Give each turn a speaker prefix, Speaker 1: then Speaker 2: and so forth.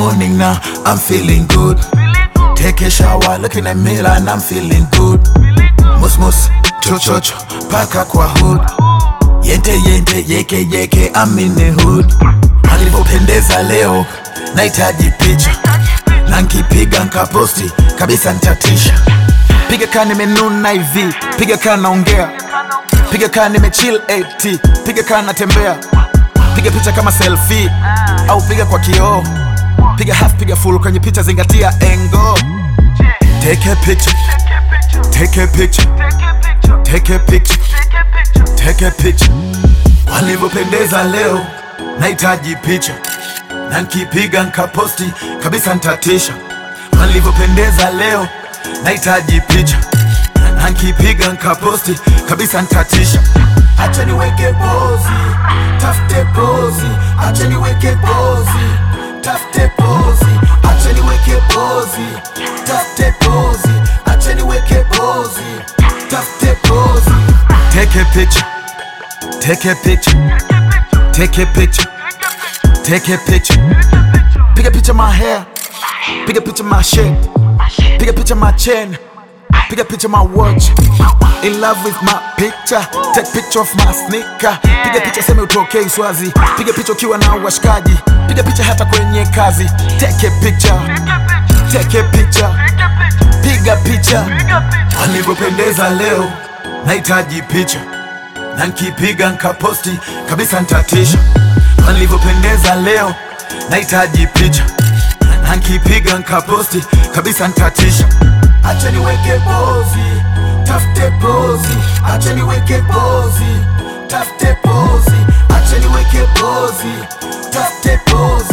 Speaker 1: morning now, I'm feeling good. Take a shower, looking at mirror and I'm feeling good. Mus mus, cho cho cho, paka kwa hood. Yente yente, yeke yeke, I'm in the hood. Alivyopendeza leo, nahitaji picha. Na nkipiga nkaposti, kabisa ntatisha. Piga kaa nimenuna hivi, piga kaa naongea. Piga kaa nimechill AT, piga kaa natembea. Piga picha kama selfie, au piga kwa kioo. Piga half, piga full kwenye picha, zingatia engo. Take a picture, take a picture, take a picture, take a picture. Walivyopendeza leo, nahitaji picha na nkipiga nkaposti kabisa ntatisha. Walivyopendeza leo, nahitaji picha na nkipiga nkaposti kabisa ntatisha. Acha niweke pozi, tafute pozi, acha niweke pozi, tafute pozi, acha niweke pozi, tafute pozi, acha niweke pozi, tafute pozi. Take a picture, take a picture, take a picture, take a picture. Piga picture my hair, piga picture my shape, piga picture my chain, piga picture my watch. In love with my picture, take picture of my sneaker. Piga picha seme utokei Swazi, piga picha ukiwa na washikaji, piga picha hata kwenye kazi. Take a picture, take a picture, piga picha. Walivyopendeza leo, nahitaji picha na nkipiga nkaposti kabisa ntatisha. Walivyopendeza leo, nahitaji picha na nkipiga nkaposti kabisa ntatisha. Acha niweke pozi, tafute pozi, acha niweke pozi, tafute pozi, acha niweke pozi, tafute pozi.